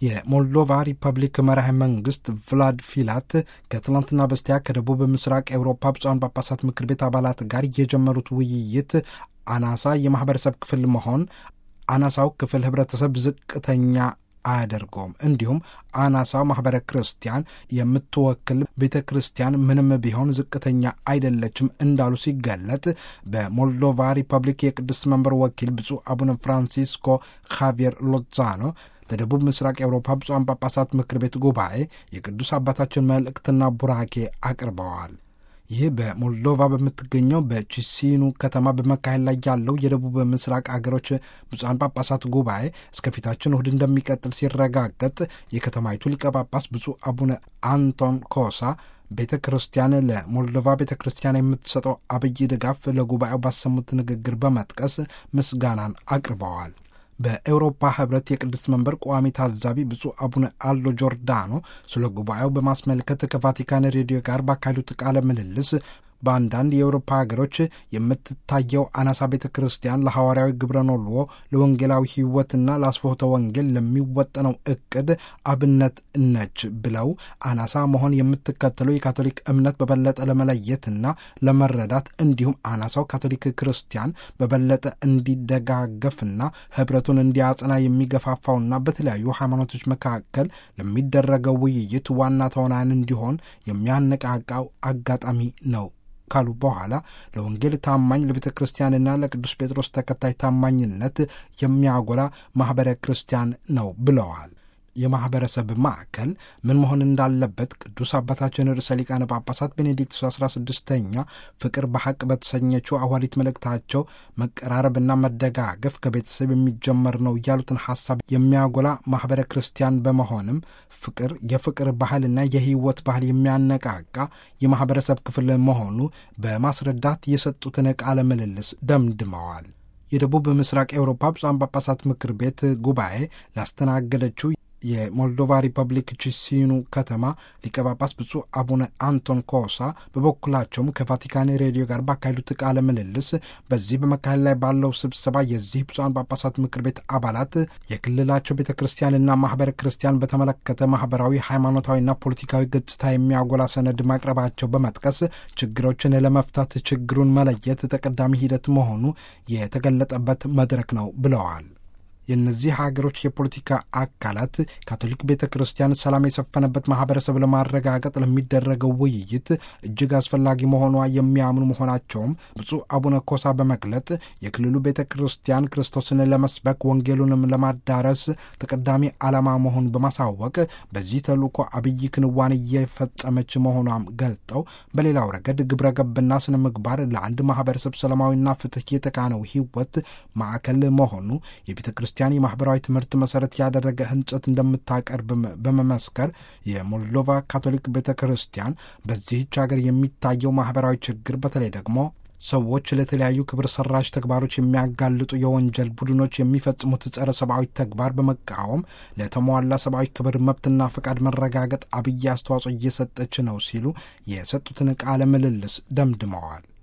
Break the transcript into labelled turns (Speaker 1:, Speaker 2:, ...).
Speaker 1: የሞልዶቫ ሪፐብሊክ መራሄ መንግስት ቭላድ ፊላት ከትላንትና በስቲያ ከደቡብ ምስራቅ ኤውሮፓ ብፁዓን ጳጳሳት ምክር ቤት አባላት ጋር የጀመሩት ውይይት አናሳ የማህበረሰብ ክፍል መሆን አናሳው ክፍል ህብረተሰብ ዝቅተኛ አያደርገውም። እንዲሁም አናሳው ማህበረ ክርስቲያን የምትወክል ቤተ ክርስቲያን ምንም ቢሆን ዝቅተኛ አይደለችም እንዳሉ ሲገለጥ በሞልዶቫ ሪፐብሊክ የቅድስት መንበር ወኪል ብፁዕ አቡነ ፍራንሲስኮ ካቪየር ሎዛኖ ለደቡብ ምስራቅ የአውሮፓ ብፁዓን ጳጳሳት ምክር ቤት ጉባኤ የቅዱስ አባታችን መልእክትና ቡራኬ አቅርበዋል። ይህ በሞልዶቫ በምትገኘው በቺሲኑ ከተማ በመካሄድ ላይ ያለው የደቡብ ምስራቅ አገሮች ብፁዓን ጳጳሳት ጉባኤ እስከፊታችን እሁድ እንደሚቀጥል ሲረጋገጥ የከተማይቱ ሊቀ ጳጳስ ብፁዕ አቡነ አንቶን ኮሳ ቤተ ክርስቲያን ለሞልዶቫ ቤተ ክርስቲያን የምትሰጠው አብይ ድጋፍ ለጉባኤው ባሰሙት ንግግር በመጥቀስ ምስጋናን አቅርበዋል። በኤውሮፓ ህብረት የቅድስት መንበር ቋሚ ታዛቢ ብፁዕ አቡነ አሎ ጆርዳኖ ስለ ጉባኤው በማስመልከት ከቫቲካን ሬዲዮ ጋር ባካሄዱት ቃለ ምልልስ በአንዳንድ የአውሮፓ ሀገሮች የምትታየው አናሳ ቤተ ክርስቲያን ለሐዋርያዊ ግብረ ኖልዎ ለወንጌላዊ ሕይወትና ለአስፎተ ወንጌል ለሚወጠነው እቅድ አብነት ነች ብለው አናሳ መሆን የምትከተለው የካቶሊክ እምነት በበለጠ ለመለየትና ለመረዳት እንዲሁም አናሳው ካቶሊክ ክርስቲያን በበለጠ እንዲደጋገፍና ህብረቱን እንዲያጽና የሚገፋፋውና በተለያዩ ሃይማኖቶች መካከል ለሚደረገው ውይይት ዋና ተዋናያን እንዲሆን የሚያነቃቃው አጋጣሚ ነው ካሉ በኋላ ለወንጌል ታማኝ ለቤተ ክርስቲያንና ለቅዱስ ጴጥሮስ ተከታይ ታማኝነት የሚያጎላ ማኅበረ ክርስቲያን ነው ብለዋል። የማኅበረሰብ ማዕከል ምን መሆን እንዳለበት ቅዱስ አባታችን ርዕሰ ሊቃነ ጳጳሳት ቤኔዲክቱስ አስራ ስድስተኛ ፍቅር በሐቅ በተሰኘችው አዋሊት መልእክታቸው መቀራረብና መደጋገፍ ከቤተሰብ የሚጀመር ነው ያሉትን ሐሳብ የሚያጎላ ማኅበረ ክርስቲያን በመሆንም ፍቅር የፍቅር ባህልና የሕይወት ባህል የሚያነቃቃ የማኅበረሰብ ክፍል መሆኑ በማስረዳት የሰጡትን ቃለ ምልልስ ደምድመዋል። የደቡብ ምስራቅ ኤውሮፓ ብፁዓን ጳጳሳት ምክር ቤት ጉባኤ ላስተናገደችው የሞልዶቫ ሪፐብሊክ ቺሲኑ ከተማ ሊቀ ጳጳስ ብፁዕ አቡነ አንቶን ኮሳ በበኩላቸውም ከቫቲካን ሬዲዮ ጋር ባካሄዱት ቃለ ምልልስ በዚህ በመካሄድ ላይ ባለው ስብሰባ የዚህ ብፁዓን ጳጳሳት ምክር ቤት አባላት የክልላቸው ቤተ ክርስቲያንና ማኅበረ ክርስቲያን በተመለከተ ማኅበራዊ፣ ሃይማኖታዊና ፖለቲካዊ ገጽታ የሚያጎላ ሰነድ ማቅረባቸው በመጥቀስ ችግሮችን ለመፍታት ችግሩን መለየት ተቀዳሚ ሂደት መሆኑ የተገለጠበት መድረክ ነው ብለዋል። የእነዚህ ሀገሮች የፖለቲካ አካላት ካቶሊክ ቤተ ክርስቲያን ሰላም የሰፈነበት ማህበረሰብ ለማረጋገጥ ለሚደረገው ውይይት እጅግ አስፈላጊ መሆኗ የሚያምኑ መሆናቸውም ብፁዕ አቡነ ኮሳ በመግለጥ የክልሉ ቤተ ክርስቲያን ክርስቶስን ለመስበክ ወንጌሉንም ለማዳረስ ተቀዳሚ ዓላማ መሆኑን በማሳወቅ በዚህ ተልእኮ አብይ ክንዋኔ እየፈጸመች መሆኗም ገልጠው በሌላው ረገድ ግብረ ገብና ስነ ምግባር ለአንድ ማህበረሰብ ሰላማዊና ፍትህ የተቃነው ህይወት ማዕከል መሆኑ የቤተ ክርስቲያን የማህበራዊ ትምህርት መሰረት ያደረገ ህንጸት እንደምታቀርብ በመመስከር የሞልዶቫ ካቶሊክ ቤተ ክርስቲያን በዚህች ሀገር የሚታየው ማህበራዊ ችግር በተለይ ደግሞ ሰዎች ለተለያዩ ክብር ሰራሽ ተግባሮች የሚያጋልጡ የወንጀል ቡድኖች የሚፈጽሙት ጸረ ሰብአዊ ተግባር በመቃወም ለተሟላ ሰብአዊ ክብር መብትና ፈቃድ መረጋገጥ አብይ አስተዋጽኦ እየሰጠች ነው ሲሉ የሰጡትን ቃለ ምልልስ ደምድመዋል።